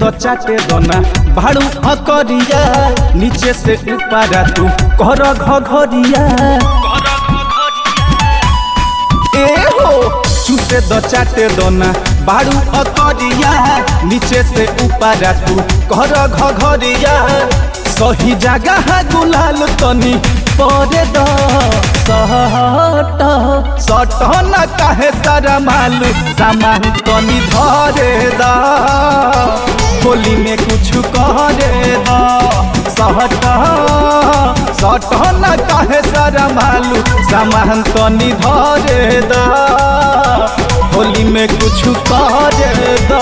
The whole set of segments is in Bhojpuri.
तो चाटे दोना भाड़ू अकरिया नीचे से ऊपर तू कर घरिया ए हो चूसे दो चाटे दोना बाड़ू अकरिया नीचे से ऊपर तू कर घरिया सही जगह गुलाल तनी परे द सट सट न काहे सारा मालू सामान तनी धरे द होली में कुछ करे द सट सट न काहे सारा मालू सामान तनी धरे द होली में कुछ करे द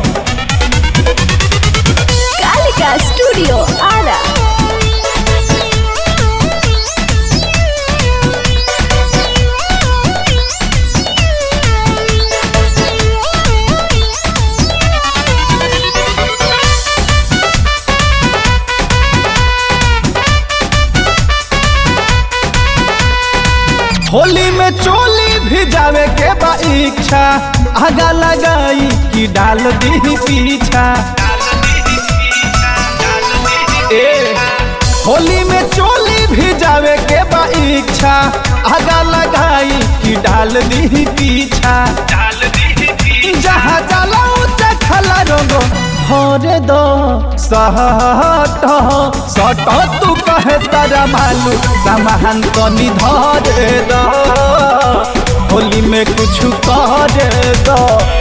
कालिका स्टूडियो आरा होली में चोली भी जावे के बा इच्छा आगा लगाई कि डाल दी पीछा ए होली में चोली भी जावे के बा इच्छा आगा लगाई कि डाल दी पीछा जहाँ जाला ऊंचा खला रंगो भरे दो सहट सट तू कहे तारा मालू सामान तनी धरे दो होली में कुछ करे दो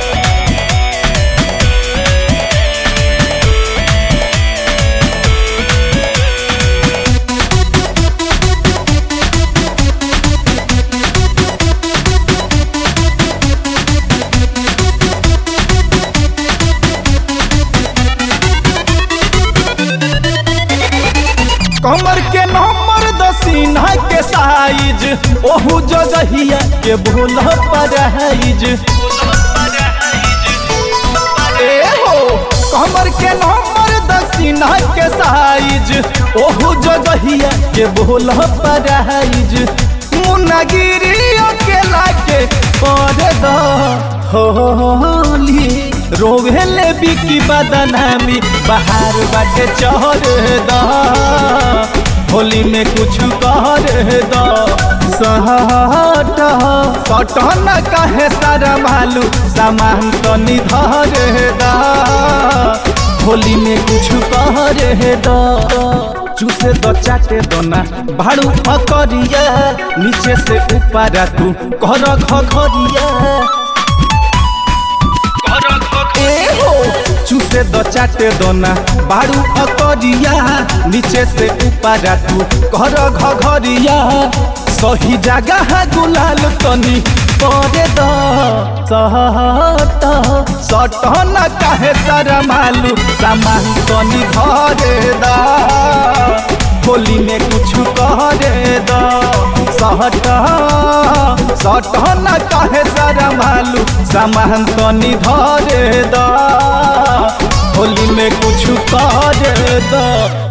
कमर के नंबर दसीना के साइज ओहू जगहिया के भूल पराइज ए हो कमर के नंबर दसीना के साइज ओहू जगहिया के भूल पराइज मुनागिरी अकेला के पर द होली रोवेले बिकी बदनामी बाहर बाटे चढ़ द होली में कुछ कर द सहट सट न कहे सारा मालू सामान तनी धर द होली में कुछ कर द चूसे दो चाटे दोना भाड़ू अकरिया नीचे से ऊपर तू कर घरिया ए हो चूसे दो चाटे दोना बाड़ू अकरिया नीचे से ऊपर तू कर घरिया सही जगह गुलाल तनी परे द सहट सट न काहे सारा मालू सामान तनी धरे द होली में कुछ करे द सहट सट न काहे सारा मालू सामान तनी धरे द होली में कुछ करे द